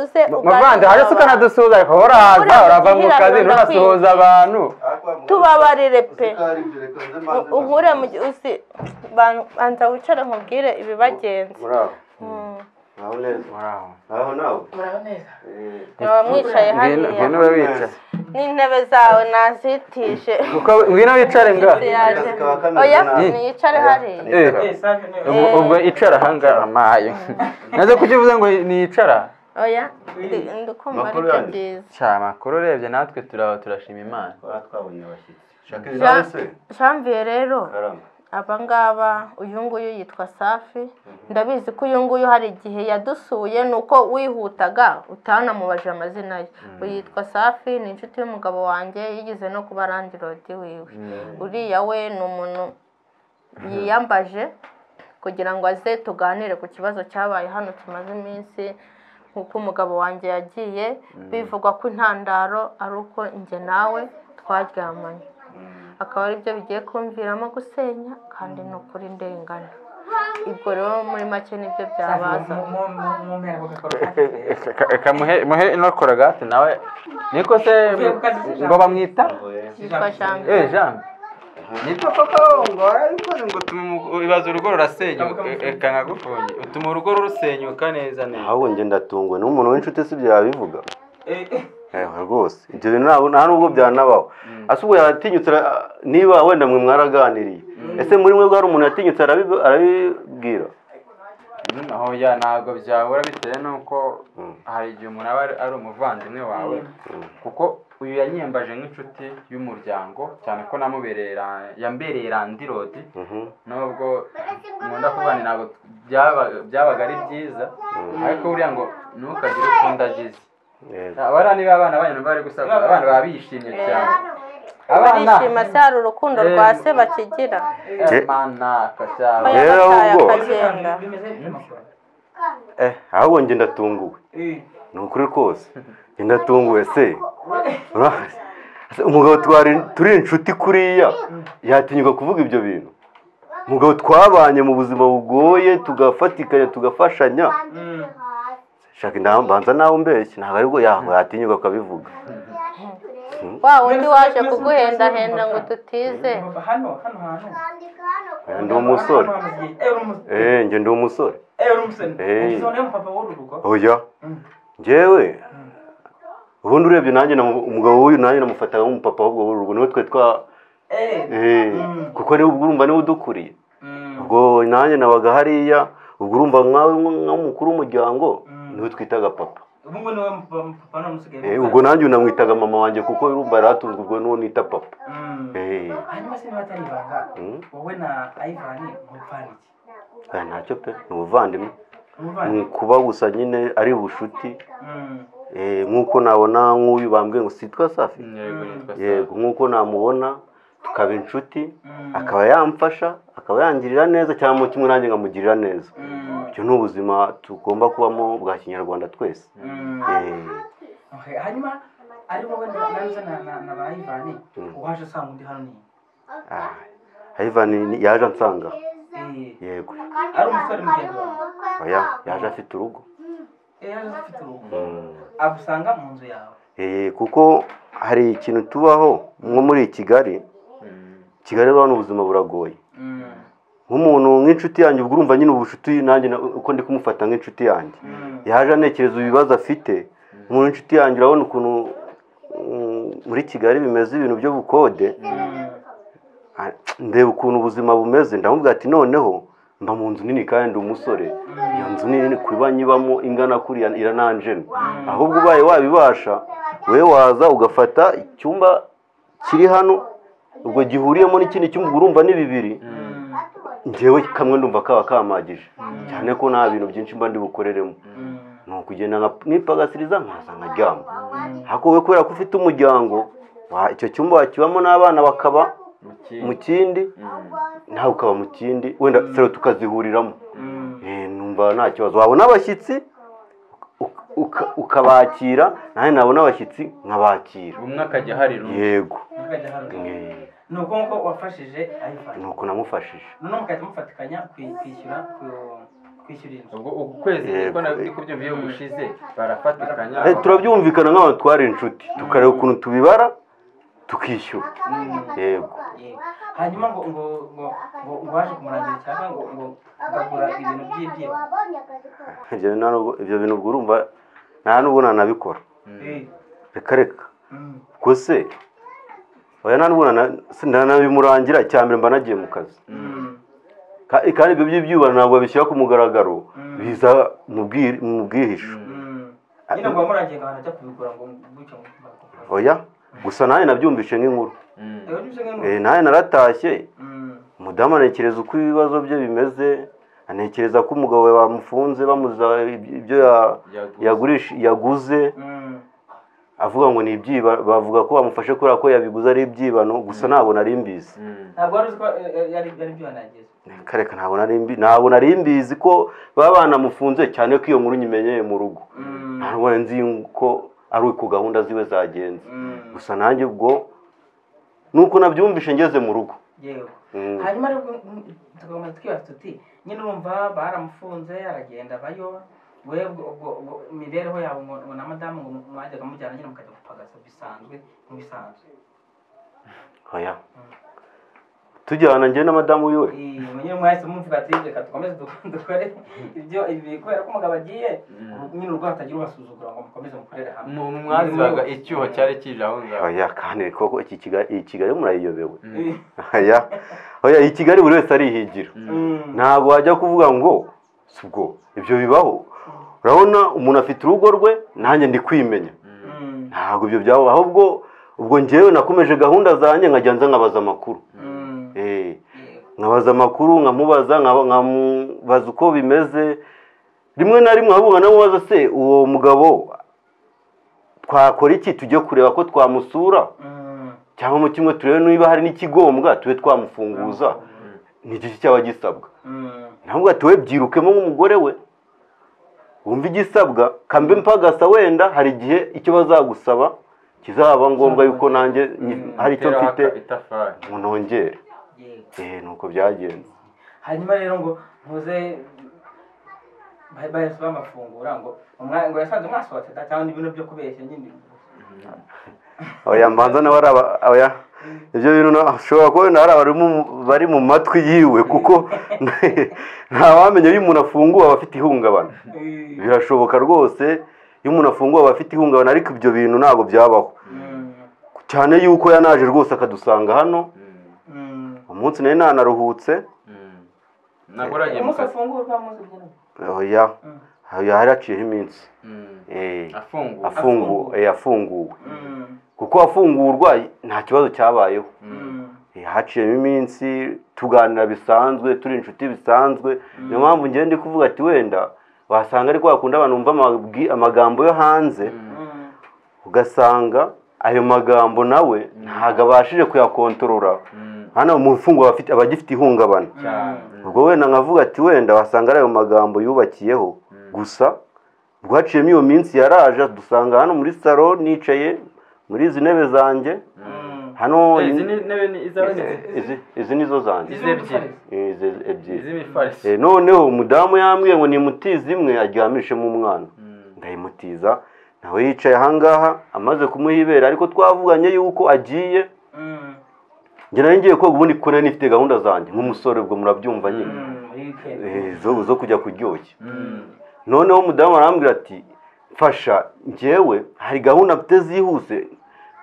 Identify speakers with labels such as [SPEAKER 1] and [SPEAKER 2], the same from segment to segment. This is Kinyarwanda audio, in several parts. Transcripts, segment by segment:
[SPEAKER 1] se
[SPEAKER 2] muvandi hasi ukanadusura horaza urava mu kazi ntunasuhuze abantu
[SPEAKER 1] tubabarire pe unkure mu gihe usi banza wicare nkubwire ibibagenza
[SPEAKER 3] muraho
[SPEAKER 1] Mm.
[SPEAKER 3] muraho neza
[SPEAKER 2] muraho
[SPEAKER 3] muraho nawe
[SPEAKER 4] muraneza
[SPEAKER 3] Eh,
[SPEAKER 1] Mwaba mwicaye
[SPEAKER 2] ngwino
[SPEAKER 1] hariya
[SPEAKER 2] ngwino ube wicaye
[SPEAKER 1] n'intebe zawe nazitije
[SPEAKER 2] Uko ngwino wicare nga
[SPEAKER 1] Yaje.
[SPEAKER 3] kakaba kameze
[SPEAKER 1] oya
[SPEAKER 3] nabi.
[SPEAKER 1] ntiyicare hariya
[SPEAKER 2] Eh,
[SPEAKER 4] save niba
[SPEAKER 2] ubu- ubwo icara ahangaha mayo naze kuki uvuze ngo niyicara
[SPEAKER 1] oya ndi- ndikumva
[SPEAKER 3] Makuru
[SPEAKER 1] aribyo
[SPEAKER 3] yanyu.
[SPEAKER 1] byiza
[SPEAKER 2] cya makuru urebye natwe turaba turashima imana
[SPEAKER 3] twaba twabonye abashyitsi shaka
[SPEAKER 1] Ja-
[SPEAKER 3] nawe se
[SPEAKER 1] janvier rero
[SPEAKER 3] karamba
[SPEAKER 1] aba ngaba uyu nguyu yitwa safi ndabizi ko uyu nguyu hari igihe yadusuye ni uko wihutaga utanamubajije amazina ye uyu yitwa safi ni inshuti y'umugabo wanjye yigeze no kuba randirodi wiwe uriya we ni umuntu yiyambaje kugira ngo aze tuganire ku kibazo cyabaye hano tumaze iminsi nk'uko umugabo wanjye yagiye bivugwa ko intandaro ari uko njye nawe twaryamanye akaba ari byo bigiye kumviramo gusenya kandi ni ukuri nderengana ubwo rero muri make nibyo byabaza
[SPEAKER 4] mumpera ku gakoro
[SPEAKER 2] reka muhe muhe ino korogate nawe niko se
[SPEAKER 4] Uvuye ku kazi
[SPEAKER 2] ngo bamwita
[SPEAKER 1] yitwa janvier
[SPEAKER 2] eh jambo niko koko ngo warabikoze ngo utuma umu- ibaze urugo rurasenyuka reka nkagufunge utuma urugo rusenyuka neza neza
[SPEAKER 3] ahubwo njye ndatungwa ni umuntu w'inshuti si byo yabivuga
[SPEAKER 4] Eh,
[SPEAKER 3] ewa rwose ibyo bintu ntabwo nta nubwo byanabaho ase ubwo yatinyutse ara- niba wenda mwe mwaraganiriye ese muri mwebwe hari umuntu yatinyutse arabi- arabibwira
[SPEAKER 2] hoya ntabwo byabura bitewe n'uko
[SPEAKER 3] Mm.
[SPEAKER 2] hari igihe umuntu aba ari- ari umuvandimwe wawe kuko uyu yanyembaje nk'inshuti y'umuryango cyane ko namubereye ra- yambereye randirodi
[SPEAKER 3] Mhm.
[SPEAKER 2] nubwo nkunda kuvuga ni ntabwo byaba- byabaga ari byiza ariko buriya ngo ntukagire uko ndagize
[SPEAKER 3] Yego.
[SPEAKER 2] abana niba abana banyu numva bari gusakuza abana baba bishimye cyane abana
[SPEAKER 1] barishima se hari urukundo rwa se bakigira
[SPEAKER 3] Eh.
[SPEAKER 2] manaka cyane
[SPEAKER 1] Oya,
[SPEAKER 3] Rero
[SPEAKER 1] bataye
[SPEAKER 3] ubwo.
[SPEAKER 1] akagenda
[SPEAKER 4] bimeze bite amakuru
[SPEAKER 3] Eh, ahubwo njye ndatunguwe
[SPEAKER 4] Eh,
[SPEAKER 3] ni ukuri rwose njye ndatunguwe se Ura- Ese umugabo twari turi inshuti kuriya yatinyuka kuvuga ibyo bintu umugabo twabanye mu buzima bugoye tugafatikanya tugafashanya shaka inama mbanza nawe umbeshye ntabwo aribwo yaho yatinyuka akabivuga
[SPEAKER 1] wa wundi waje kuguhendahenda ngo tutize
[SPEAKER 4] hano hano hantu
[SPEAKER 3] Eh, ndi umusore
[SPEAKER 4] Eh, uri umusore
[SPEAKER 3] eh njye ndi umusore
[SPEAKER 4] Eh, uri umusore
[SPEAKER 3] Eh.
[SPEAKER 4] Ugize uwo niwe mupapa w'uru rugo
[SPEAKER 3] oya njyewe ubundi urebye nanjye namu- umugabo w'uyu nanjye namufataga nk'umupapa w'ubwo w'urugo niwe twe twa
[SPEAKER 4] Eh,
[SPEAKER 3] eh, kuko niwe ubwo urumva niwe udukuriye
[SPEAKER 4] mm,
[SPEAKER 3] ubwo nanjye nabaga hariya ubwo urumva nkawe nk'umukuru w'umuryango niwe twitaga papa
[SPEAKER 4] ubu ngo niwe mupapa mupapa none usigaye
[SPEAKER 3] Eh, ubwo nanjye unamwitaga mama wanjye kuko urumva yaratunzwe ubwo n'uwo nita papa
[SPEAKER 4] Mm.
[SPEAKER 3] Eh,
[SPEAKER 4] hanyuma se niba atari ibanga
[SPEAKER 3] Mm.
[SPEAKER 4] wowe na ayivani mupfana iki
[SPEAKER 3] eh, ntacyo pe ni ubuvandimwe ni
[SPEAKER 4] umuvana
[SPEAKER 3] ukuba gusa nyine ari ubucuti
[SPEAKER 4] Mm.
[SPEAKER 3] Eh, nk'uko nabona nk'uyu bambwiye ngo sitwa safi
[SPEAKER 2] yego nitwa
[SPEAKER 3] yego nk'uko namubona tukaba inshuti
[SPEAKER 4] Mm.
[SPEAKER 3] akaba yamfasha akaba yangirira neza cyangwa kimwe nanjye nkamugirira neza
[SPEAKER 4] Mm.
[SPEAKER 3] ibyo ni ubuzima tugomba kubamo bwa kinyarwanda twese
[SPEAKER 4] Mm.
[SPEAKER 3] Eh,
[SPEAKER 4] Okay, hanyuma ari wowe na naza na na na ba Ivan uwaje asanga undi hano ni
[SPEAKER 3] Ah, Ivan yaje ansanga
[SPEAKER 4] eh
[SPEAKER 3] yego
[SPEAKER 4] ari umusore mugenzi wawe
[SPEAKER 3] oya yaje afite urugo
[SPEAKER 4] eh yaje afite urugo agusanga mu nzu yawe
[SPEAKER 3] Eh, kuko hari ikintu tubaho nko muri Kigali Kigali rero hano ubuzima buragoye
[SPEAKER 4] mm
[SPEAKER 3] nk'umuntu nk'inshuti yanjye ubwo urumva nyine ubucuti nanjye na- uko ndi kumufata nk'inshuti yanjye
[SPEAKER 4] mm
[SPEAKER 3] yaje anekereza ibibazo afite umuntu inshuti yanjye urabona ukuntu mm, muri Kigali bimeze ibintu byo bukode Ah, ndeba ukuntu ubuzima bumeze ndamubwira ati noneho mba mu nzu nini kandi ndi umusore iyo nzu nini kuba nyibamo ingana kuriya irananjena ahubwo ubaye wabibasha wowe waza ugafata icyumba kiri hano ubwo gihuriyemo n'ikindi cyumba ubwo urumva ni bibiri
[SPEAKER 4] mm
[SPEAKER 3] njyewe kamwe ndumva kaba kamagije cyane ko nta bintu byinshi mba ndi bukoreremo
[SPEAKER 4] mm
[SPEAKER 3] ni ukugenda nka- nipagasiriza nkaza nkaryama ariko wowe kubera ko ufite umuryango wa- icyo cyumba wakibamo n'abana bakaba mu kindi nawe ukaba mu kindi wenda sero tukazihuriramo
[SPEAKER 4] mm
[SPEAKER 3] Eh, numva nta kibazo wabona abashyitsi uka- uka- ukabakira nanjye nabona abashyitsi nkabakira
[SPEAKER 2] umwe akajya hari rumwe
[SPEAKER 3] yego
[SPEAKER 4] mukajya hano
[SPEAKER 3] Eh,
[SPEAKER 4] ni uko nguko wafashije Ivan
[SPEAKER 3] ni uko namufashije
[SPEAKER 4] noneho mugahita mufatikanya kwi- kwishyura ku kwishyura inzu
[SPEAKER 2] ubwo uku kwezi
[SPEAKER 3] Yego.
[SPEAKER 2] niko nari kubyumva iyo gushize barafatikanya
[SPEAKER 3] Eh, turabyumvikana nk'abantu twari inshuti tukareba ukuntu tubibara tukishyura yego
[SPEAKER 4] yego hanyuma ngo ngo ngo ngo uwaje kumurangira cyangwa ngo ngo ugakora ibintu by'ibyibo
[SPEAKER 3] Ibyo bintu nta nubwo- ibyo bintu ubwo urumva nta n'ubwo nanabikora
[SPEAKER 4] Eh,
[SPEAKER 3] reka reka
[SPEAKER 4] mm,
[SPEAKER 3] ubwo se oya nta n'ubwo nana- se nanabimurangira icya mbere mba nagiye mu kazi
[SPEAKER 4] mm,
[SPEAKER 3] Ka- kandi ibyo by'ibyubano ntabwo babishyira ku mugaragaro biza mu bwi- mu bwihisho
[SPEAKER 4] mm. nyine ngo wamurangiye ngo ahantu ajya kubigura ngo gutyo ngo ngo-
[SPEAKER 3] oya gusa nanjye nabyumvishe nk'inkuru
[SPEAKER 4] Eh, ujye usenga ngo-
[SPEAKER 3] Eh, nanjye naratashye
[SPEAKER 4] Mm,
[SPEAKER 3] umudamu anekereza uko ibibazo bye bimeze anekereza ko umugabo we bamufunze bamuza iby- ibyo ya- yagurisha yaguze
[SPEAKER 4] mm,
[SPEAKER 3] avuga ngo ni ibyiba bavuga ko bamufashe kubera ko yabiguze ari ibyibano gusa ntabwo nari mbizi
[SPEAKER 4] ntabwo wari uzi ko eh, eh, yari yari ibyo yanageze
[SPEAKER 3] kareka ntabwo nari mbi ntabwo nari mbizi ko baba banamufunze cyane ko iyo nkuru nyimenyeye mu rugo ntabwo nari nzi ko ari uko gahunda ziwe zagenze gusa nanjye ubwo nuko nabyumvishe ngeze mu rugo
[SPEAKER 4] yewe
[SPEAKER 3] Mm.
[SPEAKER 4] hanyuma rero tugomba twibaza tuti nyine urumva baramufunze aragenda abayo we ubwo- ubwo- ubwo imibereho yawe ngo ngo na madamu ngo mwajyaga mujyana nyine mukajya gupagasa bisanzwe mu bisanzwe
[SPEAKER 3] oya tujyana njye na madamu wiwe
[SPEAKER 4] Eh, nyine mwahise mumuvuga ati reka tukomeze duk- dukore ibyo ibi kubera ko umugabo agiye nyine urwo hatagira ubasuzugura ngo mukomeze mukorere hamwe
[SPEAKER 2] mwaziraga icyuho cyari kije aho ngaho
[SPEAKER 3] oya kandi koko iki Kigali- iyi kigali murayiyobewe
[SPEAKER 2] Mm.
[SPEAKER 3] oya oya iyi kigali buri wese arihigira
[SPEAKER 4] Mm.
[SPEAKER 3] ntabwo wajya kuvuga ngo sibwo ibyo bibaho urabona umuntu afite urugo rwe nanjye ndi kwimenya
[SPEAKER 4] Mm.
[SPEAKER 3] ntabwo ibyo byabaho ahubwo ubwo njyewe nakomeje gahunda zanjye nkajya nza nkabaza amakuru
[SPEAKER 4] Mm.
[SPEAKER 3] Eh,
[SPEAKER 4] Yego.
[SPEAKER 3] nkabaza amakuru nkamubaza nkaba- nkamubaza uko bimeze rimwe na rimwe ahubwo nkanamubaza se uwo mugabo twakora iki tujye kureba ko twamusura
[SPEAKER 4] Mm.
[SPEAKER 3] cyangwa mu kimwe turebe niba hari n'ikigombwa tube twamufunguza ni iki cyaba gisabwa
[SPEAKER 4] Mm.
[SPEAKER 3] ntabwo ati we byirukemo nk'umugore we wumva igisabwa kambe mpagasa wenda hari igihe icyo bazagusaba kizaba ngombwa yuko nanjye nyi- hari icyo
[SPEAKER 2] Teraho
[SPEAKER 3] mfite
[SPEAKER 2] aka- itafari
[SPEAKER 3] ngo nongere
[SPEAKER 4] Yego.
[SPEAKER 3] eh nuko byagenze
[SPEAKER 4] hanyuma rero ngo ntuze bahise bamafungura ngo umwa- ngo yasanze mwasohotse da cyangwa ibintu byo kubeshya nyine
[SPEAKER 3] oya mbanza nawe ari aba oya ibyo bintu na- ushobora kubona hari abari mu- bari mu matwi yiwe kuko nta wamenya iyo umuntu afunguwe aba afite ihungabana
[SPEAKER 4] Eh,
[SPEAKER 3] birashoboka rwose iyo umuntu afunguwe aba afite ihungabana ariko ibyo bintu ntabwo byabaho
[SPEAKER 4] mm,
[SPEAKER 3] cyane yuko yanaje rwose akadusanga hano
[SPEAKER 2] Mm.
[SPEAKER 4] mm.
[SPEAKER 3] umunsi nari nanaruhutse
[SPEAKER 2] Mm. ntabwo uragiye mu
[SPEAKER 4] umunsi
[SPEAKER 2] kazi
[SPEAKER 4] afungurwa umunsi ubyina
[SPEAKER 3] oya oya hari haciyeho iminsi
[SPEAKER 2] Mm.
[SPEAKER 3] Eh,
[SPEAKER 2] afunguwe
[SPEAKER 3] afungu- eh, afunguwe
[SPEAKER 4] Mm,
[SPEAKER 3] kuko afungurwa nta kibazo cyabayeho
[SPEAKER 4] mm,
[SPEAKER 3] Eh, haciyemo iminsi tuganira bisanzwe turi inshuti bisanzwe niyo mpamvu ngenda ndi kuvuga ati wenda wasanga ari kwa kundi abantu bumva amabwi- amagambo yo hanze
[SPEAKER 4] mm.
[SPEAKER 3] ugasanga ayo magambo nawe ntabwo abashije kuyakontorora
[SPEAKER 2] Mm.
[SPEAKER 3] hano mu mfungwa aba afite- aba agifite ihungabana
[SPEAKER 2] cyane
[SPEAKER 3] ubwo wenda nkavuga ati wenda wasanga ari ayo magambo yubakiyeho gusa rwaciyemo iyo minsi yaraje dusanga hano muri salo nicaye muri izi ntebe zanjye hano
[SPEAKER 2] Eh, izi ni intebe ni izawe ni
[SPEAKER 3] Eh, izi- izi nizo zanjye
[SPEAKER 2] izi ebyiri
[SPEAKER 3] Eh, izi ebyiri
[SPEAKER 2] iz'imifariso
[SPEAKER 3] Eh, noneho umudamu yambwiye ngo nimutize imwe aryamishemo umwana ndayimutiza nawe yicaye ahangaha amaze kumuha ibere ariko twavuganye yuko agiye
[SPEAKER 4] Mm,
[SPEAKER 3] njye nari ngiye koga ubundi kuko nari nifite gahunda zanjye nk'umusore ubwo murabyumva nyine
[SPEAKER 4] mm, muri weekend.
[SPEAKER 3] Eh, zo zo kujya kuryoshya
[SPEAKER 2] Mm.
[SPEAKER 3] noneho umudamu arambwira ati mfasha njyewe hari gahunda mfite zihuse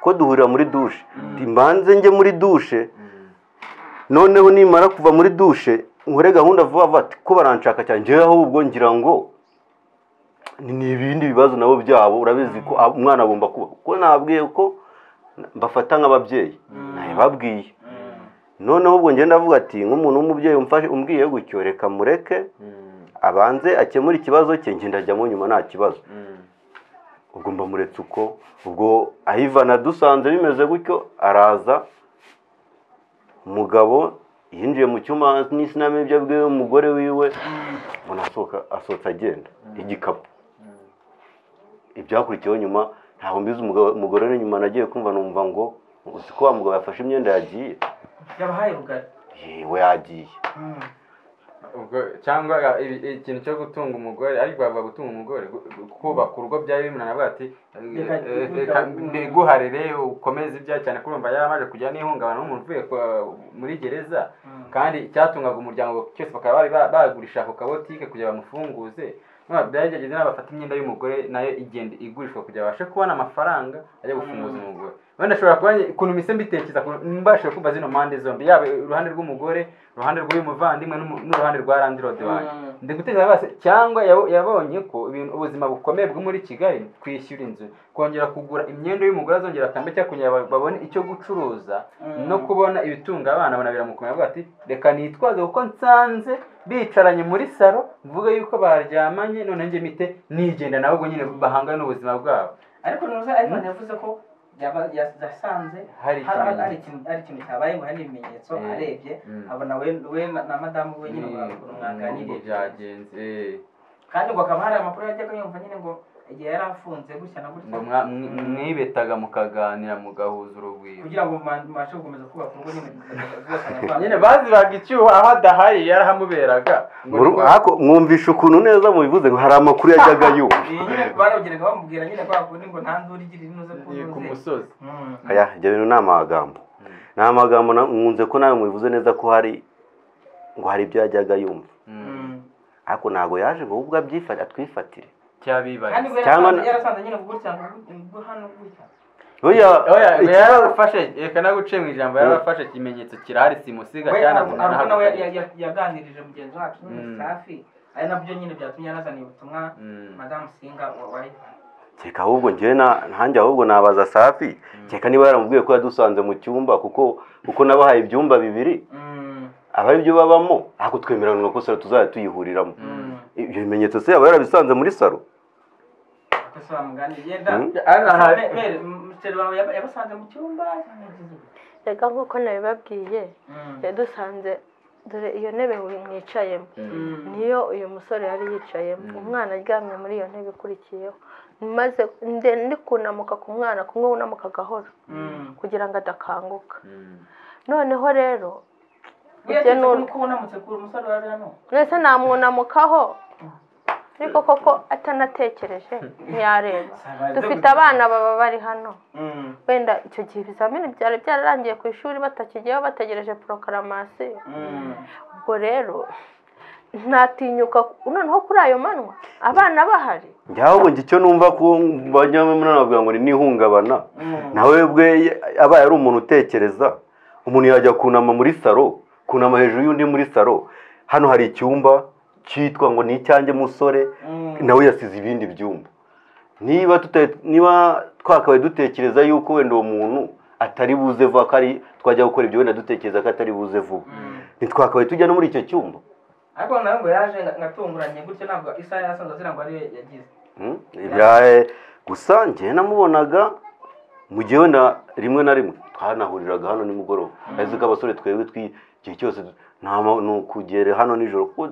[SPEAKER 3] ko duhurira muri dushe Ati, mbanze njye muri dushe noneho nimara kuva muri dushe nkore gahunda vuba vuba ati ko baranshaka cyane njyewe ahubwo ngira ngo ni ibindi bibazo nabo byabo urabizi ko ab- umwana agomba kuba ko nabwiye ko mbafata nk'ababyeyi nabibabwiye noneho ubwo ngenda avuga ati nk'umuntu w'umubyeyi umfashe umbwiye gutyo reka mureke abanze akemura ikibazo cye njye ndajyamo nyuma nta kibazo ubwo mbamuretse uko ubwo ayivana dusanze bimeze gutyo araza umugabo yinjiye mu cyumba n'isinamenya ibyo abwiwe umugore wiwe mbona asohoka asohotse agenda igikapu ibyakurikiyeho nyuma ntabwo mbizi umugabo- umugore uri inyuma nagiye kumva numva ngo uzi ko wa mugabo yafashe imyenda yagiye
[SPEAKER 4] yabahaye rugari
[SPEAKER 3] yewe yagiye
[SPEAKER 4] Mm,
[SPEAKER 2] ubwo cyangwa ibi- ikintu cyo gutunga umugore ariko bavuga gutunga umugore gu- gu- kubaka urugo bya bimunana avuga ati
[SPEAKER 4] Reka-
[SPEAKER 2] eh,
[SPEAKER 4] reka-
[SPEAKER 2] reka mbiguharire ukomeze ibyaha cyane kurumva yari amaze kujya n'ihungabana nk'umuntu uvuye kwa- muri gereza kandi cyatungaga umuryango cyose bakaba bari ba- bagurisha ako kabotike kugira bamufunguze None byageze n'abafata imyenda y'umugore nayo igenda igurishwa kugira babashe kubona amafaranga ajya gufunguza
[SPEAKER 4] Mm.
[SPEAKER 2] umugore wenda ashobora kuba ukuntu mise mbitekereza ku- mbashije kumva zino mpande zombi yaba uruhande rw'umugore uruhande rw'uyu muvandimwe n'umu- n'uruhande rwa randi rodi wanjye
[SPEAKER 4] Mm.
[SPEAKER 2] ndi gutekereza bose cyangwa yabo- yabonye ko ibintu ubuzima bukomeye bwo muri kigali kwishyura inzu kongera kugura imyenda y'umugore azongera akambye cyangwa kugira ngo babone icyo gucuruza
[SPEAKER 4] Mm.
[SPEAKER 2] no kubona ibitunga abana abona biramukomeye avuga ati reka nitwaze kuko nsanze bicaranye muri saro mvuge yuko baryamanye none njye mite nigenda nabo ubwo nyine bahangane n'ubuzima bwabo
[SPEAKER 4] ariko ntuza ivan yavuze ko yaba- ya- yasanze
[SPEAKER 2] Hari
[SPEAKER 4] hari
[SPEAKER 2] ikimenyetso.
[SPEAKER 4] hari ikintu hari ikintu cyabaye ngo hari n'ibimenyetso
[SPEAKER 2] Mm.
[SPEAKER 4] arebye
[SPEAKER 2] Mm.
[SPEAKER 4] abona we we na na madamu we nyine barakora
[SPEAKER 2] Ngo
[SPEAKER 4] umwaganiriye
[SPEAKER 2] byagenze
[SPEAKER 4] kandi ngo hakaba hari amakuru yajyaga yumva nyine ngo igihe yari afunze gutya na gutya
[SPEAKER 2] ngo mwa- mwi- mwibetaga mukaganira mugahuza urugwiro
[SPEAKER 4] kugira ngo muba- mubashe gukomeza kubaka urugo nyine rwose
[SPEAKER 2] nyine baziraga icyuho aho adahari yarahamuberaga ngo
[SPEAKER 3] Muru-
[SPEAKER 2] niko-
[SPEAKER 3] ariko mwumvisha ukuntu neza mubivuze ngo hari amakuru yajyaga yumva
[SPEAKER 4] Iyi nyine barongeraga bamubwira nyine kwa kundi ngo nta nduru igira inuze ku
[SPEAKER 2] Ni ku
[SPEAKER 4] ntuze
[SPEAKER 2] musozi
[SPEAKER 4] Mm.
[SPEAKER 3] aya ibyo bintu ni amagambo ni amagambo na- nkunze ko nawe mubivuze neza ko hari ngo hari ibyo yajyaga yumva
[SPEAKER 4] Mm.
[SPEAKER 3] ariko ntabwo yaje ngo ahubwo abyifate atwifatire
[SPEAKER 4] kandi
[SPEAKER 2] cyabibariza
[SPEAKER 4] ubwo
[SPEAKER 3] Cyangwa
[SPEAKER 4] yarasanze
[SPEAKER 3] na-
[SPEAKER 4] yarasanze nyine gutya ngo hano gutya
[SPEAKER 3] Oya,
[SPEAKER 2] oya ngo
[SPEAKER 3] ikibazo-
[SPEAKER 2] yarafashe reka naguce mu ijambo yarafashe ikimenyetso kirahari simusiga
[SPEAKER 4] we
[SPEAKER 2] cyane
[SPEAKER 4] Aruko- Aruko nawe ya- ya- yaganirije mugenzi wacu
[SPEAKER 2] Mm.
[SPEAKER 4] nyine safi ari nabyo nyine byatumye anazana ubutumwa
[SPEAKER 2] Mm.
[SPEAKER 4] madamu singa wa- wa Ivan.
[SPEAKER 3] kereka ahubwo njyewe na ntanjye ahubwo nabaza safi kereka niba yaramubwiye ko yadusanze mu cyumba kuko kuko nabahaye ibyumba bibiri
[SPEAKER 4] Mm.
[SPEAKER 3] aba aribyo babamo ariko twemeranwa ko saro tuzajya tuyihuriramo
[SPEAKER 4] Mm.
[SPEAKER 3] ibyo bimenyetso se yaba yarabisanze muri saro
[SPEAKER 4] Ako se bamuganiriye da
[SPEAKER 3] Mm.
[SPEAKER 2] Aha, aha.
[SPEAKER 4] Me- me- muteri wawe yaba- yabasanze mu cyumba cyangwa yagize gute?
[SPEAKER 1] reka nk'uko nabibabwiye
[SPEAKER 4] Mm.
[SPEAKER 1] yadusanze dore iyo ntebe mwicayemo
[SPEAKER 4] Mm.
[SPEAKER 1] niyo uyu musore yari yicayemo umwana aryamye muri iyo ntebe ikurikiyeho maze nde- ndi kunamuka ku mwana kumwe wunamuka gahoro
[SPEAKER 4] Mm.
[SPEAKER 1] kugira ngo adakanguka noneho rero
[SPEAKER 4] Wiyatinze
[SPEAKER 1] ni uko-
[SPEAKER 4] ko unamutse kuri umusore wari hano.
[SPEAKER 1] mbese namwunamukaho ariko koko atanatekereje ntiyareba dufite abana baba bari hano
[SPEAKER 4] Mm.
[SPEAKER 1] wenda icyo gihe ibizamini byari byararangiye ku ishuri batakigeho bategereje porokaramasi
[SPEAKER 4] Mm.
[SPEAKER 1] ubwo rero ntatinyuka noneho kuri ayo manywa abana bahari
[SPEAKER 3] njye ahubwo njye icyo numva ko bajyamo nabavuga ngo ni n'ihungabana
[SPEAKER 4] Mm.
[SPEAKER 3] nawe bwe abaye ari umuntu utekereza umuntu yajya kunama muri saro kunama hejuru y'undi muri saro hano hari icyumba cyitwa ngo ni icyanjye musore
[SPEAKER 4] Mm.
[SPEAKER 3] nawe yasize ibindi byumba niba tuta- niba twakabaye dutekereza yuko wenda uwo muntu atari buze vuba ko ari twajya gukora ibyo wenda dutekereza ko atari buze vuba
[SPEAKER 4] Mm.
[SPEAKER 3] ntitwakabaye tujya no muri icyo cyumba
[SPEAKER 4] ariko nawe ngo yaje nga- ngatunguranye gutyo ntabwo isaha yasanze azira ngo ariyo yagize
[SPEAKER 3] Hmm? Ibyaye gusa njye namubonaga mu gihe wenda rimwe na rimwe twanahuriraga hano nimugoroba ariko ko abasore twebwe twi igihe cyose nta ma- ni ukugera hano nijoro kuko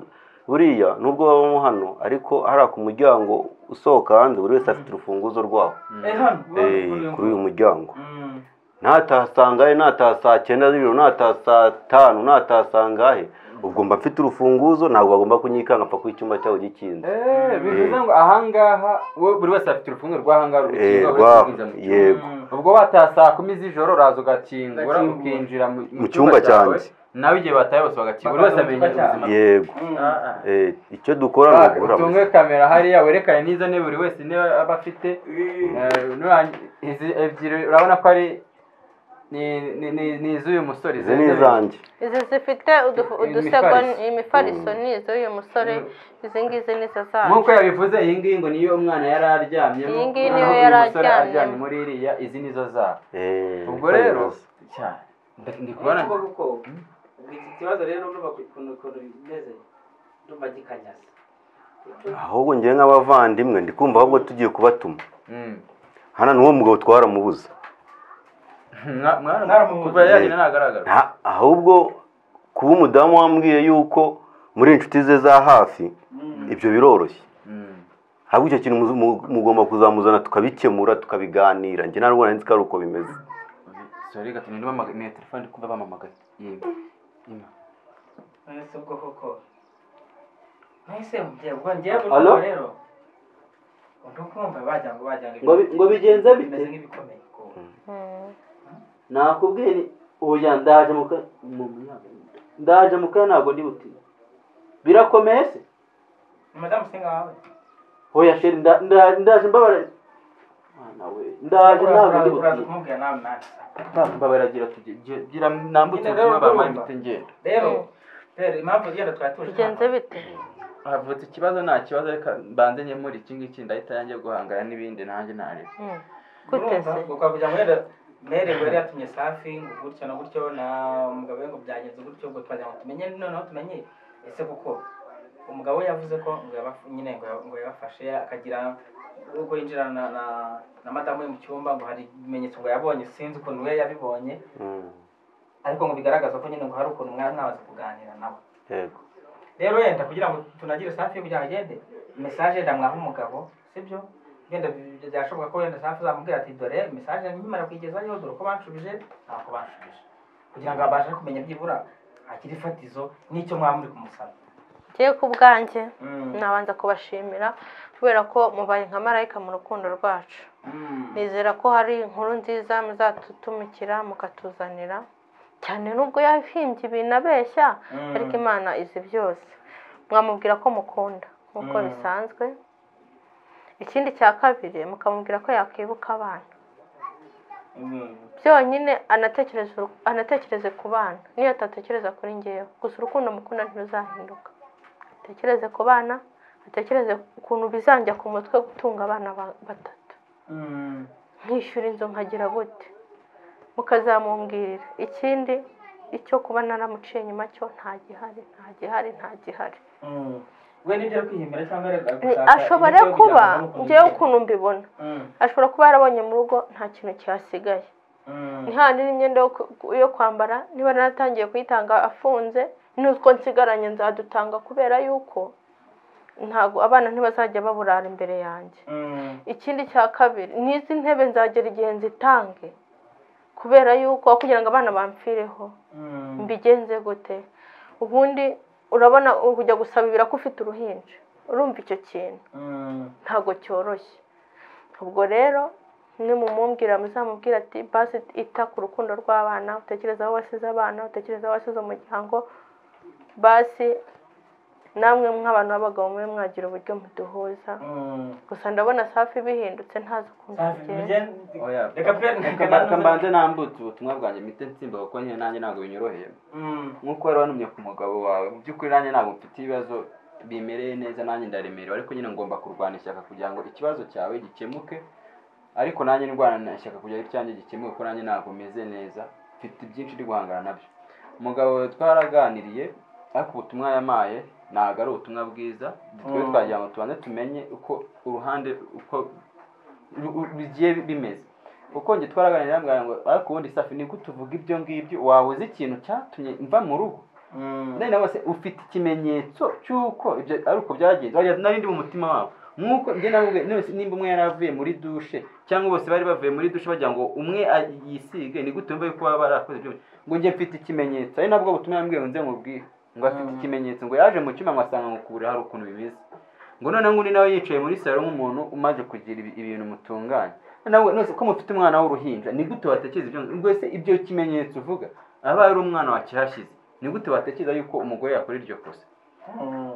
[SPEAKER 3] buriya nubwo babamo hano ariko hariya ku muryango usohoka hanze buri wese afite urufunguzo rwaho
[SPEAKER 4] Eh, hano
[SPEAKER 3] Eh,
[SPEAKER 4] ubu-
[SPEAKER 3] kuri uyu muryango
[SPEAKER 4] Mm.
[SPEAKER 3] natasangahe nataha saa cyenda z'ijoro nataha saa tanu natasangahe ubwo mba mfite urufunguzo ntabwo bagomba kunyikanga mpaka ko icyumba cyawe gikinze
[SPEAKER 2] bivuze ngo ahangaha wowe buri wese afite urufungo rw'ahangaha
[SPEAKER 3] Eh,
[SPEAKER 2] rukinga
[SPEAKER 3] rwa-
[SPEAKER 2] winjiza mu cyumba
[SPEAKER 3] yego
[SPEAKER 4] Mm.
[SPEAKER 2] ubwo bataha saa kumi z'ijoro uraza ugakingura
[SPEAKER 4] Ugakingura.
[SPEAKER 2] ukinjira mu-
[SPEAKER 3] Mu cyumba
[SPEAKER 2] cyawe
[SPEAKER 3] cyanjye.
[SPEAKER 2] nawe igihe bataye bose bagakinga buri wese amenya
[SPEAKER 4] Bakaza mu
[SPEAKER 2] ubuzima
[SPEAKER 4] cyumba
[SPEAKER 2] bwe
[SPEAKER 3] yego
[SPEAKER 4] Mm.
[SPEAKER 3] Eh, icyo dukora ni
[SPEAKER 2] utunge
[SPEAKER 3] ugura
[SPEAKER 2] kamera hariya werekane n'izo ntebe buri wese intebe aba afite Eh, nurangi- izi ebyiri urabona ko ari ni- ni- ni- ni iz'uyu musore
[SPEAKER 3] izi ni izanjye
[SPEAKER 1] izi zifite udu- udusego
[SPEAKER 2] Imifariso.
[SPEAKER 1] imifariso ni iz'uyu musore izi ngizi ni izo zacu
[SPEAKER 2] nk'uko yabivuze iyi ngiyi ngo niyo umwana yari aryamyemo
[SPEAKER 1] Iyi ngiyi niyo
[SPEAKER 2] naho uyu
[SPEAKER 1] yari
[SPEAKER 2] musore
[SPEAKER 1] aryamyemo.
[SPEAKER 2] aryamye muri iriya izi nizo zabo
[SPEAKER 3] Eh,
[SPEAKER 2] ubwo rero
[SPEAKER 3] neza.
[SPEAKER 2] cyane Nda- ndi kubona
[SPEAKER 4] kuko kuko iki kibazo rero urumva ku- ukuntu ukuntu bimeze urumva gikanyaze
[SPEAKER 3] ahubwo ngewe nk'abavandimwe ndi kumva ahubwo tugiye kubatuma
[SPEAKER 2] Mm.
[SPEAKER 3] hano ni uwo mugabo twaramubuze
[SPEAKER 2] Mwa- mwana-
[SPEAKER 4] Mwaramubuze.
[SPEAKER 2] kuva yahina ntagaragara
[SPEAKER 3] Nta- ahubwo kuba umudamu wambwiye yuko muri inshuti ze za hafi ibyo biroroshye
[SPEAKER 2] Mm.
[SPEAKER 3] ahubwo icyo kintu muzu- mu- mugomba kuzamuzana tukabikemura tukabiganira njye ntabwo nari nzi ko ari uko bimeze
[SPEAKER 2] sorry gato ni telefone ndi kumva bamamagaye Yego. Ima.
[SPEAKER 4] ese ubwo koko nahise ubwo ngewe
[SPEAKER 2] Alo?
[SPEAKER 4] urumva rero ndi kumva bajya ngo bajya
[SPEAKER 2] Ngo bi- ngo bigenze bite?
[SPEAKER 4] bimeze nk'ibikomeye kuko
[SPEAKER 1] Mm.
[SPEAKER 2] nakubwiye ni oya ndaje mu ka- mu- ndaje mu kanya ntabwo ndi butinde birakomeye se
[SPEAKER 4] ni madamu singa wawe
[SPEAKER 2] oya sheri nda- nda- ndaje mbabara mwana we ndaje ntabwo ndi
[SPEAKER 4] uraza
[SPEAKER 2] butinde
[SPEAKER 4] kumubwira nawe nanjye
[SPEAKER 2] mbabaragira tugira nambutse
[SPEAKER 4] Nyine rero
[SPEAKER 2] ubutumwa bamara
[SPEAKER 4] ndumva.
[SPEAKER 2] mbite ngenda
[SPEAKER 4] rero
[SPEAKER 1] Mm.
[SPEAKER 4] rero impamvu igenda twatuje
[SPEAKER 1] bigenze bite
[SPEAKER 2] havutse ikibazo nta kibazo reka mbanze nkemura iki ngiki ndahita yanjye guhangana n'ibindi nanjye nareba
[SPEAKER 1] Mm. gute se
[SPEAKER 4] ukavuga ngo wenda mere wari yatumye safi ngo gutyo na gutyo na umugabo we ngo byagenze gutyo ubwo twagira ngo tumenye noneho tumenye ese kuko umugabo we yavuze ko ngo yaba- nyine ngo ya- ngo yabafashe akagira ubwo yinjira na na- na madamu we mu cyumba ngo hari ibimenyetso ngo yabonye sinzi ukuntu we yabibonye
[SPEAKER 3] Mm,
[SPEAKER 4] ariko ngo bigaragaza ko nyine ngo hari ukuntu mwari mwamaze kuganira nawe
[SPEAKER 3] yego
[SPEAKER 4] rero wenda kugira ngo tunagire safi kugira ngo agende mesaje yenda mwaha umugabo sibyo wenda bi- bi- byashoboka ko wenda safi uzamubwira ati dore mesaje nkimara kuyigezayo dore uko banshubije ntabwo banshubije kugira ngo abashe kumenya byibura akiri ifatizo n'icyo mwaba muri kumusaba
[SPEAKER 1] ngiye ku bwanjye
[SPEAKER 4] Mm.
[SPEAKER 1] nabanza kubashimira kubera ko mubaye nka marayika mu rukundo rwacu
[SPEAKER 4] Mm.
[SPEAKER 1] nizera ko hari inkuru nziza muzadutumikira mukatuzanira cyane n'ubwo yahimbye ibintu abeshya
[SPEAKER 4] Mm.
[SPEAKER 1] ariko imana izi byose mwamubwira ko mukunda nk'uko
[SPEAKER 4] Mm.
[SPEAKER 1] bisanzwe ikindi cya kabiri mukamubwira ko yakwibuka abana
[SPEAKER 4] Mm.
[SPEAKER 1] byonyine anatekereze uru- anatekereze ku bana niyo atatekereza kuri ngewe gusa urukundo mukunda ntiruzahinduka atekereze ku bana atekereze ukuntu bizanjya ku mutwe gutunga abana ba- batatu
[SPEAKER 4] Mm.
[SPEAKER 1] nkishyura inzu nkagira gute mukazamumbwira ikindi icyo kuba naramuciye inyuma cyo nta gihari nta gihari nta gihari
[SPEAKER 4] Mm. we nibyo ari kwihimbira cyangwa ari
[SPEAKER 1] Ni-
[SPEAKER 4] gushaka
[SPEAKER 1] ashobora
[SPEAKER 4] ibyo kugira ngo
[SPEAKER 1] kuba
[SPEAKER 4] amukundire.
[SPEAKER 1] ngewe ukuntu mbibona
[SPEAKER 4] Mm.
[SPEAKER 1] ashobora kuba yarabonye mu rugo nta kintu cyasigaye
[SPEAKER 4] Mm.
[SPEAKER 1] ntihandi n'imyenda yo ku- yo kwambara niba naratangiye kuyitanga afunze n'utwo nsigaranye nzadutanga kubera yuko ntabwo abana ntibazajya baburara imbere yanjye
[SPEAKER 4] Mm.
[SPEAKER 1] ikindi cya kabiri n'izi ntebe nzagera igihe nzitange kubera yuko aho kugira ngo abana bamfireho
[SPEAKER 4] Mm.
[SPEAKER 1] mbigenze gute ubundi urabona kujya gusaba ibira ko ufite uruhinja urumva icyo kintu
[SPEAKER 4] Mm.
[SPEAKER 1] ntabwo cyoroshye ubwo rero mwe mumumbwira muzamubwira ati basi ita ku rukundo rw'abana utekereza aho wasize abana utekereza aho wasize umuryango basi namwe nk'abantu b'abagabo mube mwagira uburyo muduhuza
[SPEAKER 4] Mm.
[SPEAKER 1] gusa ndabona safi bihindutse ntazi ukuntu
[SPEAKER 4] Safi,
[SPEAKER 1] bigenda
[SPEAKER 4] mugende.
[SPEAKER 2] oya
[SPEAKER 4] Reka pe-
[SPEAKER 2] Reka
[SPEAKER 4] reka
[SPEAKER 2] mba- reka
[SPEAKER 4] nanuze-
[SPEAKER 2] mbanze nambutse ubutumwa bwanjye mpite nsimba kuko nyine nanjye ntabwo binyoroheye
[SPEAKER 4] Mm.
[SPEAKER 2] nk'uko wari wanumye ku mugabo wawe mu by'ukuri nanjye ntabwo mfite ibibazo bimereye neza nanjye ndaremerewe ariko nyine ngomba kurwana ishyaka kugira ngo ikibazo cyawe gikemuke ariko nanjye ndwana ishyaka kugira ngo icyanjye gikemuke kuko nanjye ntabwo meze neza mfite byinshi ndi guhangana nabyo umugabo wawe twaraganiriye ariko ubutumwa yamaye ntabwo ari ubutumwa bwiza twe
[SPEAKER 4] Mm.
[SPEAKER 2] twagira ngo tubanze tumenye uko uruhande uko ru- ru- bigiye bimeze kuko njye twaraganiriye yambwira ngo ariko ubundi safi ni gute uvuga ibyo ngibyo waba uzi ikintu cyatumye mva mu rugo
[SPEAKER 4] Mm.
[SPEAKER 2] none nawe se ufite ikimenyetso cy'uko ibyo ari uko byagenze Wagira- nari ndi mu mutima wabo nk'uko njye nawe none nimba umwe yari avuye muri dushe cyangwa bose bari bavuye muri dushe bagira ngo umwe a- yisige ni gute wumva yuko baba barakoze ibyo ngo njye mfite ikimenyetso ari nabwo butumwa yambwiye ngo nze mubwire ngo afite
[SPEAKER 4] Mm.
[SPEAKER 2] ikimenyetso ngo yaje mu cyuma ngo asanga ngo kubura hari ukuntu bimeze ngo noneho undi nawe yicaye muri salo nk'umuntu umaze kugira ibi- ibintu mutunganya nawe nose ko mufite umwana w'uruhinja ni gute watekereza ibyo ubwo se ibyo kimenyetso uvuga aba ari umwana wakihashyize ni gute watekereza yuko umugore yakora iryo kosa
[SPEAKER 4] Mm.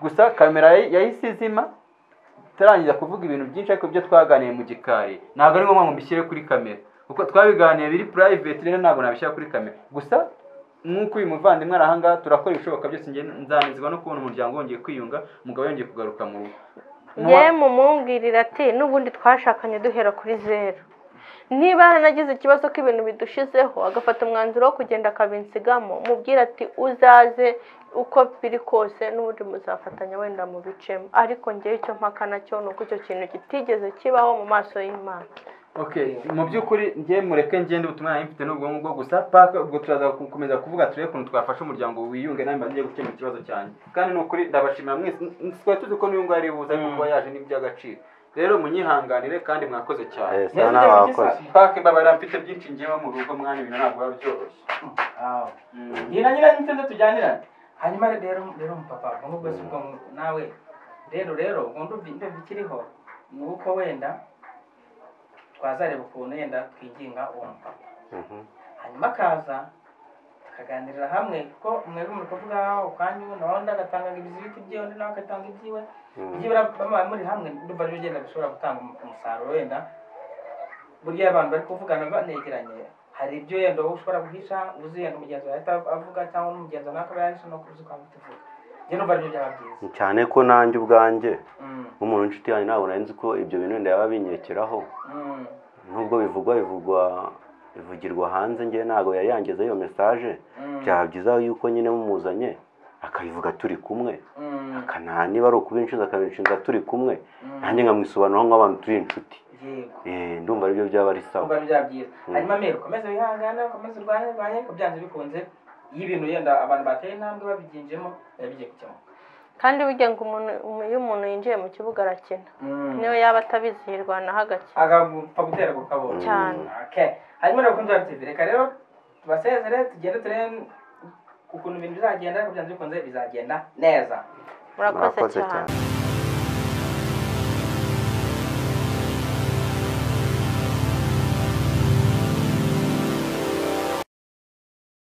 [SPEAKER 2] gusa kamera yahi- yahise izima tutarangiza kuvuga ibintu byinshi ariko ibyo twaganiye mu gikari ntabwo ari ngombwa ngo mbishyire kuri kamera kuko twabiganiye biri private rero ntabwo nabishyira kuri kamera gusa nk'uko uyu muvandimwe ari ahangaha turakora ibishoboka byose njye nzanezwa no kubona umuryango wongeye kwiyunga umugabo yongeye kugaruka mu rugo
[SPEAKER 1] yewe mumumbwirira ati n'ubundi twashakanye duhera kuri zeru niba yaranagize ikibazo k'ibintu bidushizeho agafata umwanzuro wo kugenda akabinsigamo mubwira ati uzaze uko biri kose n'ubundi muzafatanya wenda mu bicemo ariko ngewe icyo mpaka nacyo ni uko icyo kintu kitigeze kibaho mu maso y'imana
[SPEAKER 2] Okay, mu by'ukuri njye mureke ngende ubutumwa nari mfite n'ubwo ngubwo gusa paka ubwo turaza gukomeza kuvuga turebe ukuntu twafasha umuryango wiyunge nawe mbanze njye gukemura ikibazo cyanjye kandi ni ukuri ndabashimira mwese n- twari tuzi ko n'uyu nguyu ari buze ariko
[SPEAKER 4] Mm.
[SPEAKER 2] kuba yaje n'iby'agaciro rero munyihanganire kandi mwakoze cyane
[SPEAKER 3] Eh, sana nawe wakoze
[SPEAKER 2] paka mbabarira mfite byinshi ngewe mu rugo mwana ibintu ntabwo biba byoroshye
[SPEAKER 4] Aho. Nyina nyina ni nze tujyanirane hanyuma rero rero umupapa ubwo bwose ubwo ngo nawe rero rero ubwo ndumva ndumva ikiriho ni uko wenda twazareba ukuntu wenda twigenga uwo mupapa hanyuma akaza tukaganirira hamwe kuko mwebwe muri kuvuga ukwanyu nawe undi agatanga ibizibiti byiwe undi nawe agatanga ibyiwe byibura baba muri hamwe ndumva ari ugenda bishobora gutanga umusaruro wenda burya abantu bari kuvugana banegeranye hari ibyo yenda wowe ushobora guhisha uzi yenda umugenzi wawe ahita avuga cyangwa n'umugenzi nawe akaba yahisha no kuzi kwanga tuvuga njye numva aribyo byaba byiza
[SPEAKER 3] cyane ko nanjye ubwanjye
[SPEAKER 4] Mm,
[SPEAKER 3] nk'umuntu w'inshuti yanjye ntabwo nari nzi ko ibyo bintu wenda yaba binyekeraho
[SPEAKER 4] mm,
[SPEAKER 3] nubwo bivugwa bivugwa bivugirwa hanze njye ntabwo yari yangeze iyo mesaje
[SPEAKER 4] mm,
[SPEAKER 3] byaba byiza yuko nyine mumuzanye akabivuga turi kumwe
[SPEAKER 4] mm,
[SPEAKER 3] akana niba ari ukubinshinza akabinshinza turi kumwe
[SPEAKER 4] mm.
[SPEAKER 3] nanjye nkamwisobanuraho nk'abantu turi inshuti
[SPEAKER 4] yego
[SPEAKER 3] Eh, ndumva aribyo byaba ari sawa
[SPEAKER 4] numva ari byaba byiza hanyuma mbere ukomeze wihangane ukomeze urwanye urwanye ariko byanze bikunze iyo ibintu yenda abantu bateye intambwe babiginjemo biba bigiye gukemuka
[SPEAKER 1] kandi burya ngo umuntu um- iyo umuntu yinjiye mu kibuga arakina niyo yaba atabizihirwa naho agakina
[SPEAKER 4] agapfa guterwa ukabona
[SPEAKER 1] cyane
[SPEAKER 4] Okay. hanyuma rero kuri Rwanda TV reka rero tubasezere tugende turebe ukuntu ibintu bizagenda ariko byanze bikunze bizagenda neza
[SPEAKER 1] murakoze
[SPEAKER 3] Murakoze
[SPEAKER 1] cyane
[SPEAKER 3] cyane.